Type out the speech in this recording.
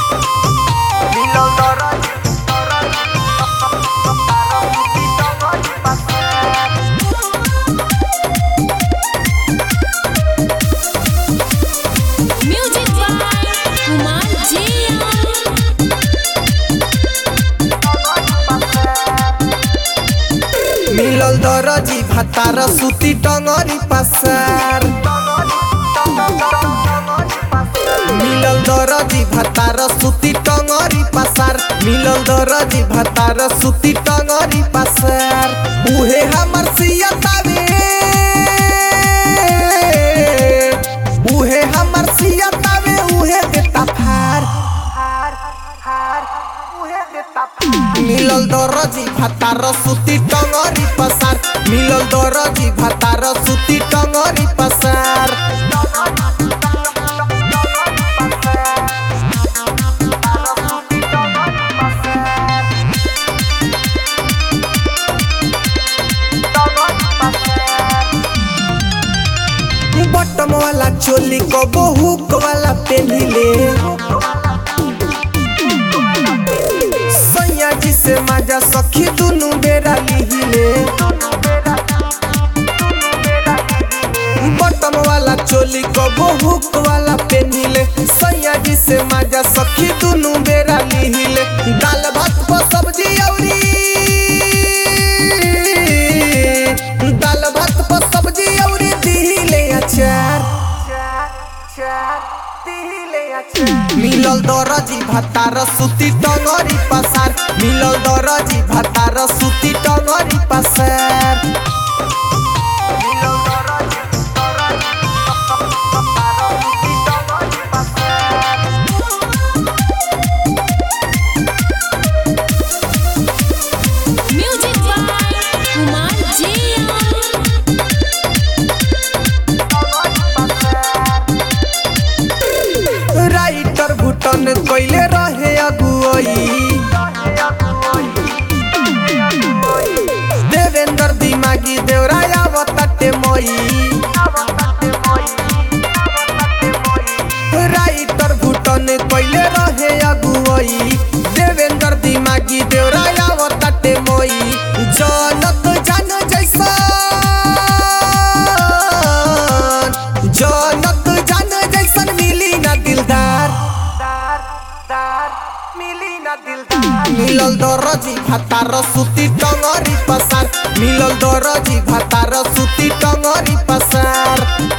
Music by Kumar Jian. मिलल दरजी भातार सुती टंगरी पसार मिलल दरजी भातार सुती टंगरी पसार मिलल दरजी भातार सुती टंगरी पसार उहे हमर सियतावे उहे हमर सियतावे उहे देता फार मिलल दरजी भातार सुती टंगरी पसार मिलल दरजी भातार सुती टंगरी पसार बटम वाला चोली को बहुक वाला पेनिले सैया जी से माजा सखी दुनु बेरा लिहिले बटम वाला चोली को बहुक वाला पेनिले सैया जी से माजा सखी दुनु बेरा लिहिले दाल भात को सब्जी औरी दाल भात को सब्जी औरी दिहिले अचार मिलल दरजी भातार सुती टंगरी पसार मिलल दरजी भातार सुती टंगरी पसार Music by Kumar Jian. Writer Bhutan कैले रहे अगुआई देवेंद्र दिमागी देवराया बताटे मई राइटर भुटन कैले रहे अगुआई देवेंद्र दिमागी देवराया बताटे मई जनक जान जैसा जनक जान जैसन मिली ना दिलदार मिलल दरजी भातार सुती टंगरी पसार मिलल दरजी भातार सुती टंगरी पसार